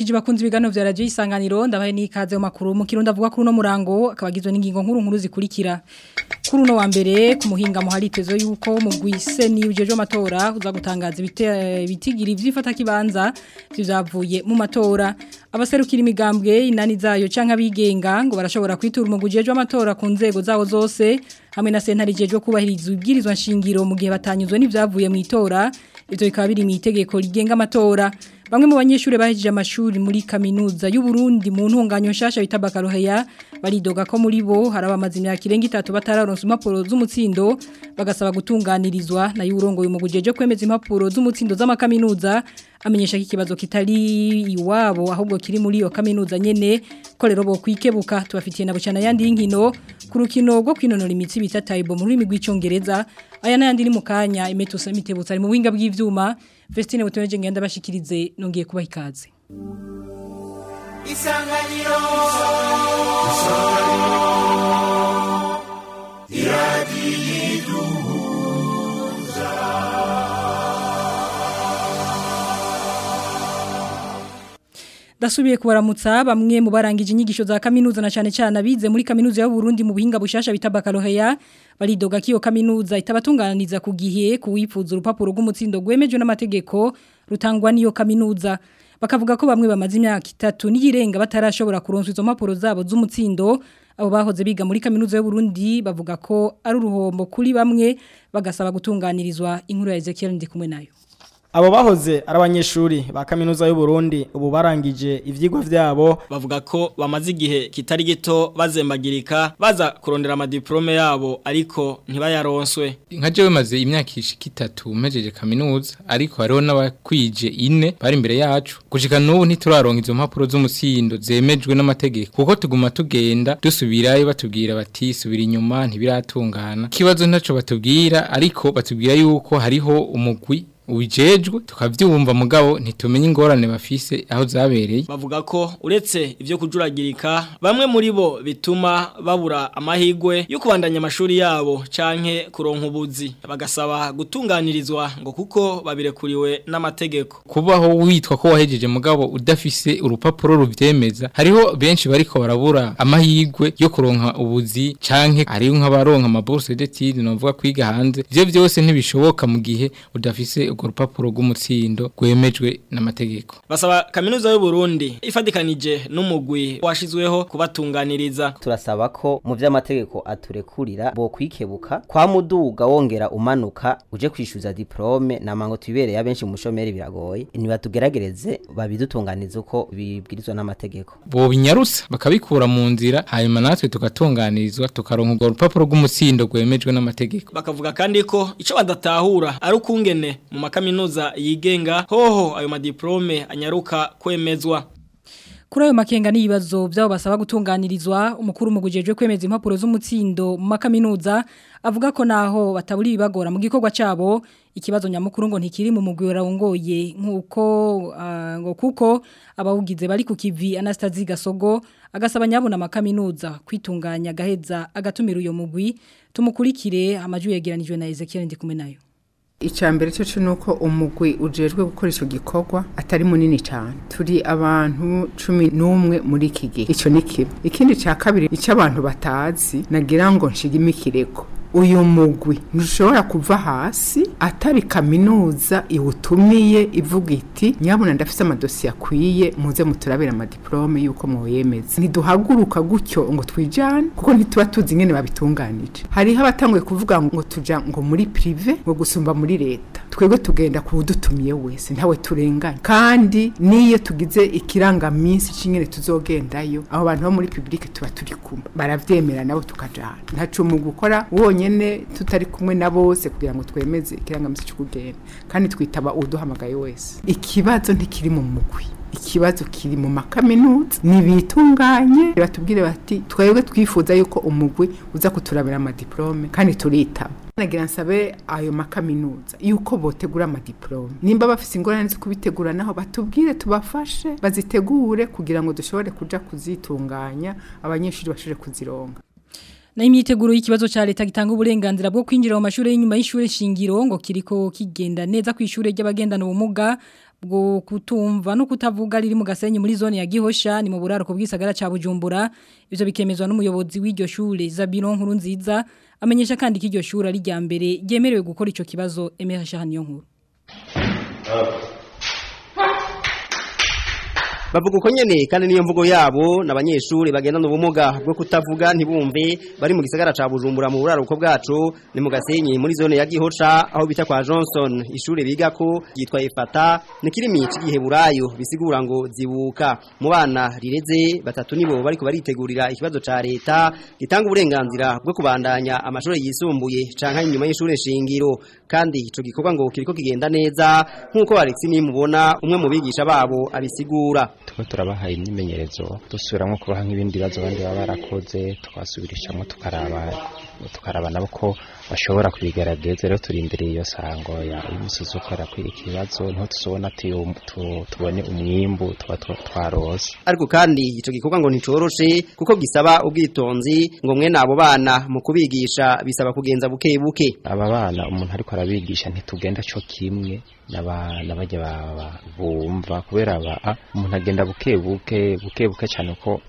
ndabaramukije bakunze ibiganiro vya radio isanganiro ndabaye nikaze mu makuru mu kirundo avuga kuri no murango akabagizwe n'ingingo nkuru nkuru zikurikira kuri no wa mbere ku muhinga mu haritezo yuko mu gwise ni ujeje amatora uza gutangaza bitigiri vyifata kibanza vyavuye mu matora abaserukira imigambwe inani zayo canka bigenga ngo barashobora kwitura mu gujeje amatora ku nzego zawo zose hamwe na sentare jeje kubahiriza ubwirizwa nshingiro mu gihe batanyuzwe n'ivyavuye mu itora ivyo bikaba biri mu itegeko rigenga amatora Bamwe mu banyeshuri bahejeje amashuri muri kaminuza y'u Burundi mu ntunganyo nshasha bita Bakaroheya baridoga ko muri bo harabamaze imyaka irenga itatu batararonsa impapuro z'umutsindo bagasaba gutunganirizwa na y'urongo y'umugujeje kwemeza impapuro z'umutsindo z'amakaminuza amenyesha ko ikibazo kitari iwabo ahubwo kiri muri iyo kaminuza nyene ko rero bo kwikebuka tubafitiye na bucana yandi y'inkino ku rukino rwo kwinonora imitsi bita taibo mu rurimi rw'icyongereza aya n'ayandi ni mu kanya imetuse mitebutse ari mu buhinga bw'ivyuma Vestine butoneje ngenda bashikirize nongiye kubaha ikaze Isanganiro Dasubiye kubaramutsa bamwe mu barangije inyigisho za kaminuza na cyane cyane abize muri kaminuza y'u Burundi mu buhinga bushasha bita Bakaroheya baridoga kiyo kaminuza itabatunganiza ku gihe kuwifuza urupapuro rw'umutsindo gwemejwe n'amategeko rutangwa niyo kaminuza bakavuga ko bamwe bamaze imyaka itatu n'iyirenga batarashobora kuronswa izo mpapuro zabo z'umutsindo abo bahoze biga muri kaminuza y'u Burundi bavuga ko ari uruhombo kuri bamwe bagasaba gutunganirizwa inkuru ya Ezekiel ndi kumwe nayo Abo bahoze ari abanyeshuri ba kaminuza y'u Burundi ubu barangije ivyigwa vyabo bavuga ko bamaze igihe kitari gito bazembagirika baza kurondera amadiplome yabo ariko ntibayaronswe nka jewe maze imyaka ishika itatu mejeje kaminuza ariko hariho n'abakwije ine bari imbere yacu gushika n'ubu ntituraronka izo mpapuro z'umusindo zemejwe n'amategeko kuko tuguma tugenda dusubirayo batubwira bati subira inyuma ntibiratungana ikibazo ntaco batubwira ariko batubwira yuko hariho umugwi ubijejwe tukavyumva mugabo ntitumenye ingorane bafise aho zabereye bavuga ko uretse ivyo kujuragirika bamwe muri bo bituma babura amahigwe yo kubandanya amashuri yabo canke kuronka ubuzi bagasaba gutunganirizwa ngo kuko babirekuriwe n'amategeko kubaho witwa ko wahejeje mugabo udafise urupapuro ruvyemeza hariho benshi bariko barabura amahigwe yo kuronka ubuzi canke hariho nk'abaronka amabourse d'études novuga kwiga hanze ivyo vyose ntibishoboka mu gihe udafise urwo rupapuro rw'umutsindo rwemejwe n'amategeko basaba kaminuza y'u Burundi ifadikanije n'umugwi washizweho kubatunganiriza turasaba ko mu vy'amategeko aturekurira bo kwikebuka kwa muduga wongera umanuka uje kwishyuza diplome namango tubereye abenshi mu shomeri biragoye nibatugerageze babidutunganiza uko bibwirizwa n'amategeko bo binyarusa bakabikura mu nzira hanyuma natwe tugatunganirizwa tukaronka urwo rupapuro rw'umutsindo rwemejwe n'amategeko bakavuga kandi ko ico badatahura ari ukungene mu makaminuza yigenga hoho ayo madiplome anyaruka kwemezwa Kuri ayo makenga n'ibibazo byabo basaba gutunganirizwa umukuru mu gujejwe kwemeza impapuro z'umutsindo mu makaminuza avuga ko naho bataburi bibagora mu gikorwa cabo ikibazo nyamukuru ngo ntikiri mu mugwi warawongoye nkuko uh, ngo kuko abawugize bari ku kivi Anastasie Gasogo agasaba nyabona makaminuza kwitunganya gaheza agatumira uyo mugwi tumukurikire amaju yegeranijwe na Ezekiel ndi kumwe nayo Icambere cyo nuko umugwi ujejwe gukora ico gikorwa atari munini cyane. Turi abantu 11 muri iki gihe. Ico ni kibi. Ikindi ca kabiri ico abantu batazi nagira ngo nshigimikireko. Uyu mugwi ntushobora kuva hasi atari kaminuza iwutumiye ivuga iti nyabona ndafise amadosiye akwiye muze muturabira amadiplome yuko mwoyemeza ntiduhaguruka gutyo ngo twijane kuko ntituba tuzi ingene babitunganije hariho abatanguye kuvuga ngo tuja ngo muri prive ngo gusumba muri leta twebwe tugenda ku wudutumiye wese ntawe turenganya kandi niyo tugize ikirangaminsi c'ingene tuzogendayo abo bantu bo muri publike tuba turi kumwe baravyemera nabo tukajana ntaco mu gukora wonyene tutari kumwe na bose kugira ngo twemeze ikirangaminsi cyo kugenda kandi twitaba uduhamagaye wese ikibazo ntikiri mu mugwi ikibazo kiri mu makaminuza nibitunganye batubwire bati twebwe twifuza yuko umugwi uza kuturabira amadiplome kandi turitaba nagira nsabe ayo makaminuza yuko botegura amadiplome nimba bafise ingorane zo kubitegura naho batubwire tubafashe bazitegure kugira ngo dushobore kuja kuzitunganya abanyeshuri bashobore kuzironga na imyiteguro y'ikibazo cha leta gitanga uburenganzira bwo kwinjira mu mashuri y'inyuma y'ishure shingiro ngo kiriko kigenda neza ku ishure ry'abagendana ubumuga bwo kutumva no kutavuga riri mu gasenyi muri zone ya Gihosha ni mu buraruko bw'isagara ca Bujumbura ivyo bikemezwa n'umuyobozi w'iryo shure Zabiro nkuru nziza amenyesha kandi ko iryo shure ari rya mbere ryemerewe gukora ico kibazo Emera Shahaniyo nkuru bavuga uko nyene kandi niyo mvugo yabo n'abanyeshuri bagendana ubumuga bwo kutavuga ntibumve bari mu gisagara ca Bujumbura mu buraruko bwacu ni mu gasenyi muri zone ya Gihosha aho bita kwa Johnson ishure bigako yitwa Efata ni kirimi c'igiheburayo bisigura ngo zibuka mu bana rireze batatu nibo bariko baritegurira ikibazo ca leta gitanga uburenganzira bwo kubandanya amashuri yisumbuye canka inyuma y'ishure shingiro kandi ico gikorwa ngo kiriko kigenda neza nkuko Alex nimubona umwe mu bigisha babo abisigura tuba turabahaye imyimenyerezo dusubiramo kubaha nk'ibindi bibazo abandi baba barakoze tukasubirishamo tukaraba tukaraba nabo ko bashobora kubigaragaza rero turi imbere y'iyo sango ya umusozi ukora kwirika ibibazo niho tuzobona tubone umwimbu tuba twarose ariko kandi ico gikorwa ngo nticoroshe kuko gisaba ubwitonzi ngo mwe nabo bana mu kubigisha bisaba kugenza buke buke aba bana umuntu ariko arabigisha ntitugenda cyo kimwe n'abana bajya baba bumva kubera aba umuntu agenda buke buke buke buke cyane ko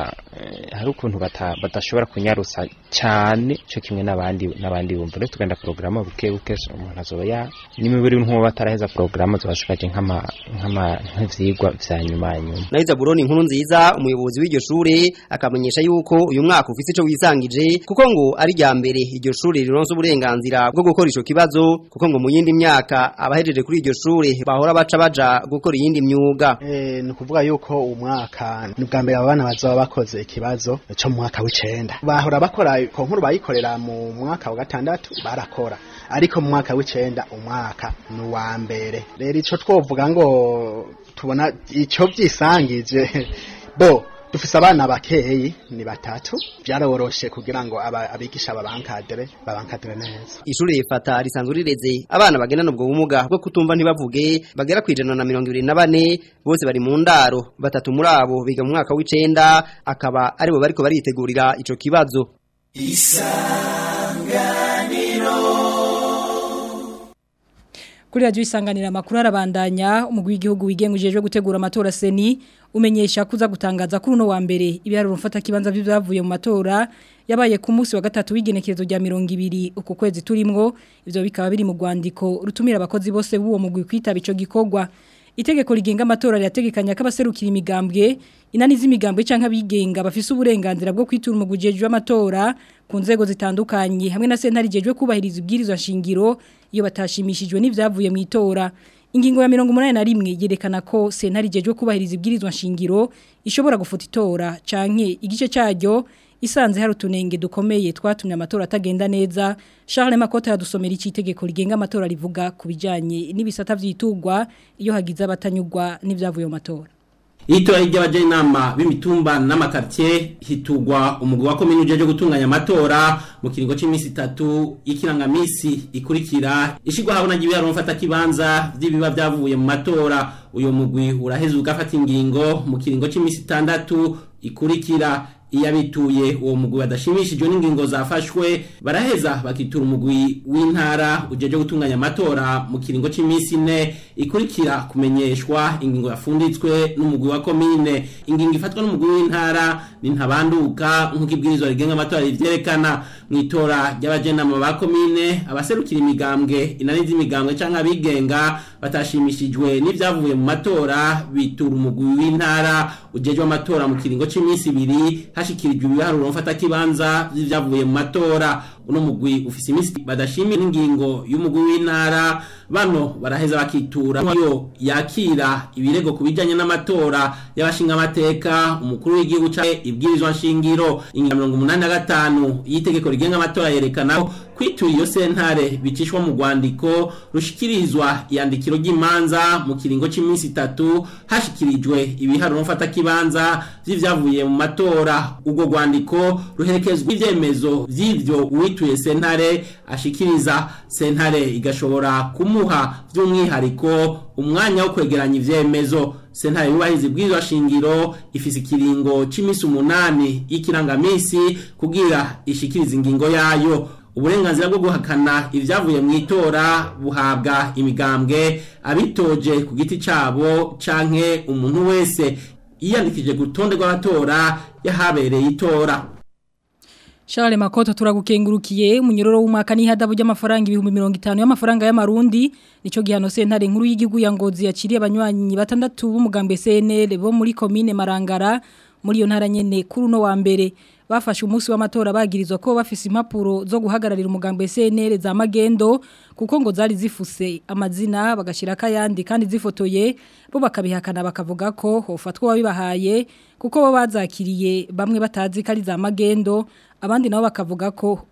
hari ukuntu badashobora kunyarusa cyane cyo kimwe n'abandi n'abandi bumva rero tugenda porogaramu buke buke umuntu azoba ya n'imibiri nk'uwo bataraheza porogaramu zibasigaje nk'ama nk'ama nk'ivyigwa vya nyuma nyuma Naiza Buroni inkuru nziza umuyobozi w'iryo shure akamenyesha yuko uyu mwaka ufite ico wisangije kuko ngo ari rya mbere iryo shure rironse uburenganzira bwo gukora ico kibazo kuko ngo mu yindi myaka abahejeje kuri iryo shure bahora baca baja gukora iyindi myuga eh ni kuvuga yuko umwaka ni bwa mbere abana bazoba bakoze ikibazo cyo mu mwaka w'icenda bahora bakora ko nkuru bayikorera mu mwaka wa gatandatu barakora ariko mu mwaka w'icenda umwaka ni uwa mbere rero ico twovuga ngo tubona ico byisangije bo dufise abana bakeyi ni batatu byaroroshe kugira ngo abigisha babankadere babankadere neza ishure rifata risanzwe rireze abana bagendana ubwo bumuga bwo kutumva ntibavuge bagera ku ijana na mirongo ibiri na bane bose bari mu ndaro batatu muri abo biga mu mwaka w'icenda akaba aribo bariko baritegurira ico kibazo isanganiro kuri radio isanganira makuru arabandanya umugwi w'igihugu wigengujejwe gutegura amatora seni umenyesha kuza gutangaza kuri uno wa mbere ibiharuro mfata kibanza byavuye mu matora yabaye ku munsi wa gatatu w'igenekerezo rya 200 uko kwezi turimwo ivyo bikaba biri mu rwandiko rutumira abakozi bose b'uwo mugwi kwitaba ico gikorwa itegeko rigenga amatora ryategekanya kabaserukira imigambwe inani z'imigambwe canka bigenga bafise uburenganzira bwo kwitura umugujejwe amatora ku nzego zitandukanye hamwe na sentari jejwe kubahiriza ibwirizwa shingiro iyo batashimishijwe n'ivyavuye mu itora ingingo ya 181 yerekana ko sentari jejwe kubahiriza ibwirizwa shingiro ishobora gufuta itora canke igice cyaryo isanze hari utunenge dukomeye twatumye amatora atagenda neza Charles Makota yadusomera iki itegeko rigenga amatora rivuga ku bijanye n'ibisata vyitugwa iyo hagize abatanyugwa n'ivyavuye mu matora Itora ry'abaje inama b'imitumba n'amakartie hitugwa umugwi wa komine ujeje gutunganya amatora mu kiringo c'imisi 3 ikirangamisi ikurikira ishigwa habona gibiyaro mfata kibanza vy'ibiba vyavuye mu matora uyo mugwi uraheza ugafata ingingo mu kiringo c'imisi 6 ikurikira iyo abituye uwo mugwi badashimishijwe n'ingingo zafashwe baraheza bakitura umugwi w'intara ujeje gutunganya amatora mu kiringo cy'iminsi ine ikurikira kumenyeshwa ingingo yafunditswe n'umugwi wa komine ingingo ifatwa n'umugwi w'intara ni ntabanduka nk'uko ibwirizwa rigenga amatora rivyerekana mu itora ry'abajenama ba komine abaserukira imigambwe inani z'imigambwe canke abigenga batashimishijwe n'ivyavuye mu matora bitura umugwi w'intara ujejwe amatora mu kiringo cy'iminsi ibiri hashikirijwe ibiharuro mfata kibanza vy'ivyavuye mu matora uno mugwi ufise imisi badashimira ingingo y'umugwi w'intara bano baraheza bakitura yo yakira ibirego kubijanye n'amatora y'abashinga amateka umukuru w'igihugu ca ibwirizwa nshingiro ingingo 85 y'itegeko rigenga amatora yerekana kwitura iyo sentare bicishwa mu rwandiko rushikirizwa iyandikiro ry'imanza mu kiringo cy'iminsi itatu hashikirijwe ibiharuro mfata kibanza vy'ivyavuye mu matora ubwo rwandiko ruherekezwa ivyemezo vy'ivyo uwituye sentare ashikiriza sentare igashobora kumuha by'umwihariko umwanya wo kwegeranya ivyemezo sentare yubahiriza ibwirizwa shingiro ifise ikiringo c'imisi umunani y'ikirangamisi kugira ishikiriza ingingo yayo uburenganzira bwo guhakana ibyavuye mu itora buhabwa imigambwe abitoje ku giti cyabo canke umuntu wese yiyandikije ku rutonde rw'abatora yahabereye itora Charles Makoto turagukengurukiye umunyororo w'umwaka n'ihadabu ry'amafaranga ibihumbi 50 y'amafaranga y'amarundi nico gihano sentare nkuru y'igihugu ya Ngozi yaciriye abanywanyi batandatu b'umugambe CNL bo muri commune Marangara muri yo ntara nyene kuri no wa mbere bafashe umunsi w'amatora bagirizwa ko bafise impapuro zo guhagararira umugambi CNL za magendo kuko ngo zari zifuse amazina bagashira kayandi kandi zifotoye bo bakabihakana bakavuga ko hofatwa wabibahaye kuko bo bazakiriye bamwe batazi kari za magendo abandi nabo bakavuga ko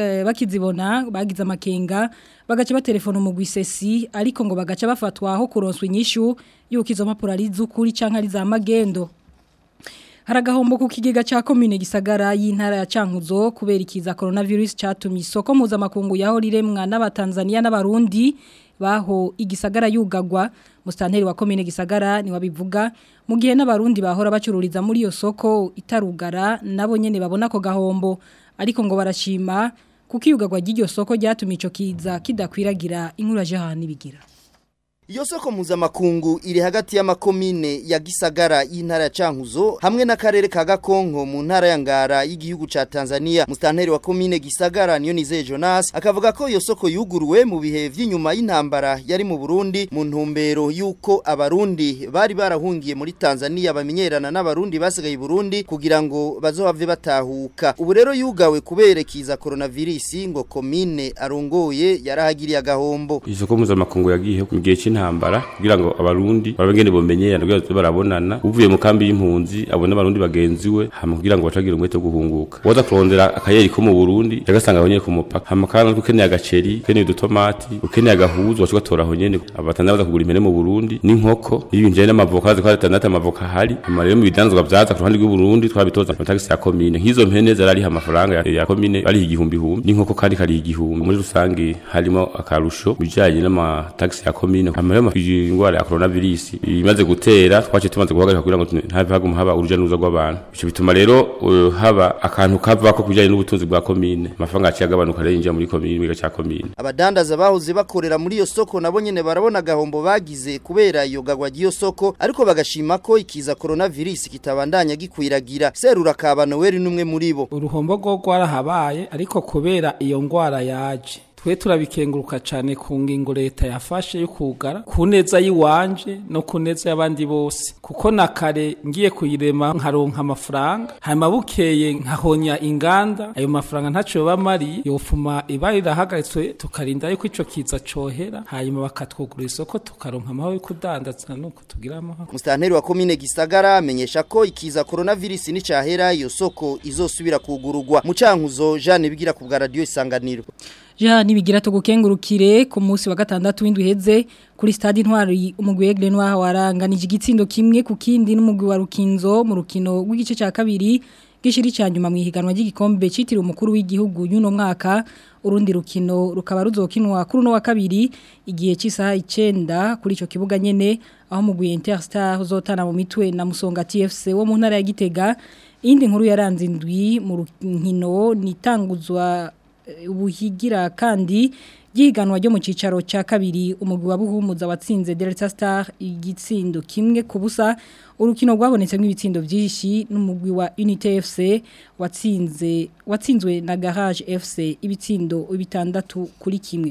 bakizibona bagize amakenga bagaca batelefona umugwi sesi ariko ngo bagaca bafatwa aho kuronswa inyishu yuko izo mpapuro ari z'ukuri canke ari za magendo haragahombo ku kigega cha commune gisagara y'intara ya Cankuzo kubera ikiza coronavirus catumye isoko mpuzamakungu yaho riremwa n'abatanzania n'abarundi baho igisagara yugagwa mustanteri wa commune gisagara ni wabivuga mu gihe n'abarundi bahora bacururiza muri iyo soko itarugara nabo nyene babona ko gahombo ariko ngo barashima kuko iyugagwa ry'iryo soko ryatumye ico kiza kidakwiragira inkuru ya Jehani bigira Iyo soko mpuzamakungu iri hagati y'amakomine ya Gisagara y'intara ya Cankuzo hamwe n'akarere ka Gakonko mu ntara ya Ngara y'igihugu ca Tanzania. Mustanteri wa komine Gisagara niyo nize Jonas akavuga ko iyo soko yuguruwe mu bihe vy'inyuma y'intambara yari mu Burundi mu ntumbero yuko abarundi bari barahungiye muri Tanzania bamenyerana n'abarundi basigaye i Burundi kugira ngo bazohave batahuka. Ubu rero yugawe kubera kiza coronavirus ngo komine arongoye yarahagiriye agahombo. Isoko mpuzamakungu yagiye mu gihe cy'intambara kugira ngo abarundi babengene bomenyerana kugira ngo barabonana uvuye mu kambi y'impunzi abone abarundi bagenziwe hama kugira ngo bacagira umwete wo guhunguka waza kurondera akayeri ko mu Burundi yagasanga abonye ku mupaka hama kandi ukeneye agaceri ukeneye udutomati ukeneye agahuzu wacu gatora aho nyene abatanda baza kugura impene mu Burundi n'inkoko ibinjye n'amavoka ziko atandatu amavoka hari hama rero mu bidanzwa byaza ku ruhande rw'u Burundi twabitoza mu taxi ya commune nk'izo mpene zarari amafaranga ya, ya commune bari igihumbi humbi n'inkoko kandi kari igihumbi muri rusange harimo akarusho bijanye n'ama taxi ya commune hama ingwara ya coronavirus imaze gutera twace tumaze guhagarika kugira ngo ntave haguma haba uruja n'uruza rw'abantu bico bituma rero uh, haba akantu kava ko kujanye n'ubutunzi bwa commune amafaranga aciye agabanuka rero yinjira muri commune biga ca commune abadandaza bahoze bakorera muri iyo soko nabo nyene barabona gahombo bagize kubera iyo gagwa ry'iyo soko ariko bagashima ko ikiza coronavirus kitabandanya gikwiragira serura kaba Noel numwe muri bo uruhombo rwo rwarahabaye ariko kubera iyo ngwara yaje twe turabikenguruka cyane ku ngingo leta yafashe yo kugara ku neza y'iwanje no ku neza y'abandi bose kuko na kare ngiye kuyirema nkaronka amafaranga hanyuma bukeye nkahonya inganda ayo mafaranga ntacyo bamariye yofuma iba rirahagaritswe tukarinda yuko ico kiza cohera hanyuma bakatwugura isoko tukaronka amahoro yo kudandaza nuko tugira amahoro mustanteri wa komine gisagara amenyesha ko ikiza coronavirus ni cahera iyo soko izosubira kugururwa mu cankuzo Jeanne bigira ku bwa radio isanganiro Ja nibigira tugukengurukire ku munsi wa gatandatu w'indwi heze kuri stade intwari umugwi Egle Noir waranganije igitsindo kimwe ku kindi n'umugwi wa Rukinzo mu rukino rw'igice cya kabiri gishiri cyanyuma mu ihiganwa ry'igikombe citiriwe umukuru w'igihugu y'uno mwaka urundi rukino rukaba ruzokinwa kuri no wa kabiri igihe cy'isaha 9 kuri ico kibuga nyene aho mugwi Interstar uzotana mu mitwe na Musonga TFC wo mu ntara ya Gitega indi nkuru yaranze indwi mu rukino nitanguzwa ubuhigira kandi yiganwa ryo mu cicaro ca kabiri umugwi wa buhumuza watsinze Delta Star igitsindo kimwe kubusa urukino rwabonetsemo ibitsindo byinshi n'umugwi wa Unity FC watsinze watsinzwe na Garage FC ibitsindo bitandatu kuri kimwe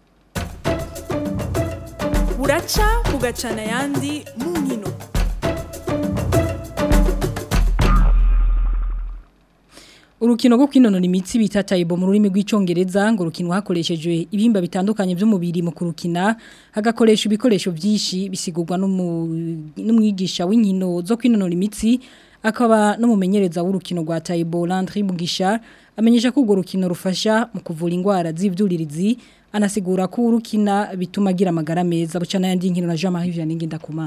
buraca bugacana yandi mu nkino Urukino rwo kwinonora imitsi bita taibo mu rurimi rw'icongereza ngo rukino hakoreshejwe ibihimba bitandukanye by'umubiri mu kurukina hagakoresha ibikoresho byinshi bisigurwa n'umwigisha w'inkino zo kwinonora imitsi akaba n'umumenyereza w'urukino rwa taibo Landry Mugisha amenyesha ko urwo rukino rufasha mu kuvura indwara z'ivyuririzi anasigura ko urukina bituma agira amagara meza bucana yandi nkino na Jean-Marie Vianney Ndakumana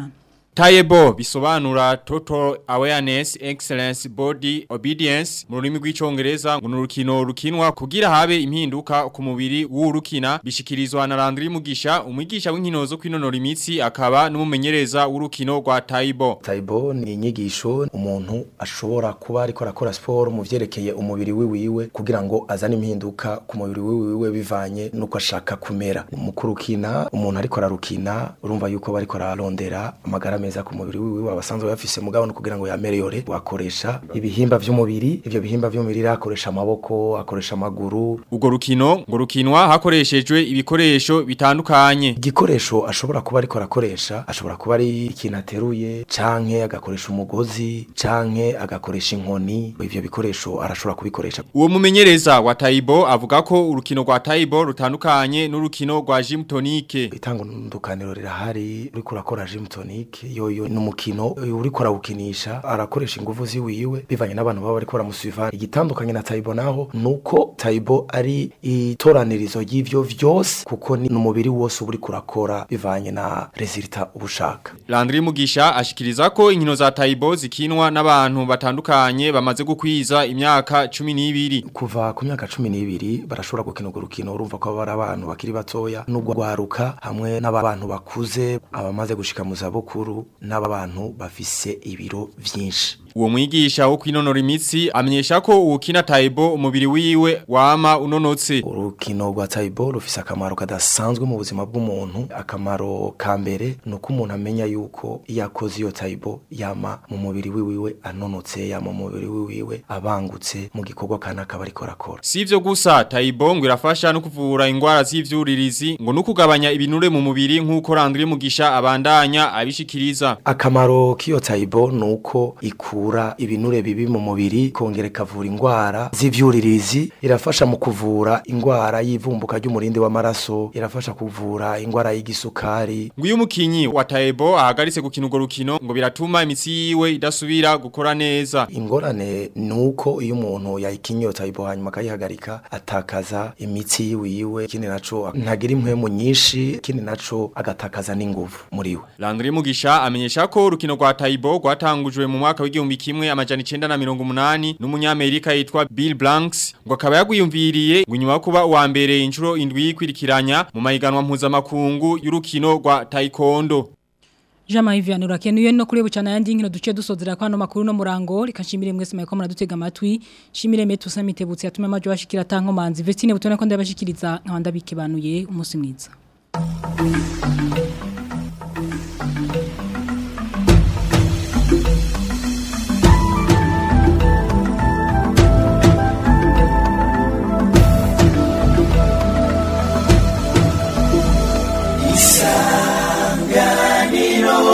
Tayebo bisobanura Total Awareness Excellence Body Obedience mu rurimi rw'icongereza ngo nurukino rukinwa kugira habe impinduka ku mubiri w'urukina bishikirizwa na Landry Mugisha umwigisha w'inkino zo kwinonora imitsi akaba n'umumenyereza w'urukino rwa Tayebo Taibo ni inyigisho umuntu ashobora kuba ariko arakora siporo mu vyerekeye umubiri wiwiwe kugira ngo azane impinduka ku mubiri wiwiwe bivanye nuko ashaka kumera mu kurukina umuntu ariko ararukina urumva yuko bariko ararondera amagara meza ku mubiri wiwiwe abasanzwe bafise mugabo no kugira ngo yamereyore wakoresha ibihimba vy'umubiri ivyo bihimba vy'umubiri akoresha amaboko akoresha amaguru Ugo rukino ngo rukinwa hakoreshejwe ibikoresho bitandukanye igikoresho ashobora kuba ariko arakoresha ashobora kuba ari ikintu ateruye canke agakoresha umugozi canke agakoresha inkoni ivyo bikoresho arashobora kubikoresha Uwo mumenyereza wa Taibo avuga ko urukino rwa Taibo rutandukanye n'urukino rwa Gym Tonique itandukaniro rirahari uriko urakora gym tonic yoyo ni umukino uriko arawukinisha arakoresha ingufu ziwiwe bivanye n'abantu baba bariko baramusuiva igitandukanye na Taibo naho nuko Taibo ari itoranirizo y'ivyo vyose kuko ni umubiri wose uba uriko urakora bivanye na resultat ubushaka Landry Mugisha ashikiriza ko inkino za Taibo zikinwa n'abantu batandukanye bamaze gukwiza imyaka 12 kuva ku myaka 12 barashobora gukina urwo rukino urumva ko bari abantu bakiri batoya n'ubwo gwaruka hamwe n'abantu bakuze abamaze gushika mu zabukuru n'abantu bafise ibiro vyinshi Uwo mwigisha wo kwinonora imitsi amenyesha ko uwukina Taibo umubiri wiwe wama unonotse. Urukino rwa Taibo rufise akamaro kadasanzwe mu buzima bw'umuntu. Akamaro ka mbere nuko umuntu amenya yuko iyo akoze iyo Taibo yama mu mubiri wiwe anonotse, yama mu mubiri wiwe abangutse mu gikorwa kana akaba ariko arakora. Sivyo gusa Taibo ngo irafasha no kuvura ingwara z'ivyuririzi ngo no kugabanya ibinure mu mubiri nk'uko Landry Mugisha abandanya abishikiriza. Akamaro k'iyo Taibo nuko iku ikura ibinure bibi mu mubiri kongera ikavura ingwara z'ivyuririzi irafasha mu kuvura ingwara y'ivumbuka ry'umurindi w'amaraso irafasha kuvura ingwara y'igisukari nguyu mukinyi wa Taibo ahagaritse gukina urwo rukino ngo biratuma imitsi yiwe idasubira gukora neza ingorane nuko iyo umuntu yayikinye iyo Taibo hanyuma akayihagarika atakaza imitsi yiwe yiwe ikindi naco ntagira impwemu nyinshi ikindi naco agatakaza n'inguvu muri we Landry Mugisha amenyesha ko urukino rwa Taibo rwatangujwe mu mwaka w'igihumbi kimwe amajana 980 n'umunyamerika yitwa Bill Blanks ngo akaba yagwiyumviriye ngo nyuma kuba uwa mbere inshuro indwi kwirikiranya mu mahiganwa mpuzamakungu y'urukino rwa taekwondo Jama hivi anurakenuye no kuri bucana yandi nkino duce dusozera kwa no makuru no murango rikashimire mwese mayiko muradutega amatwi shimire metu samitebutse yatume amajo bashikira tanko manzi Vestine butone ko ndabashikiriza nkabanda bikebanuye umunsi mwiza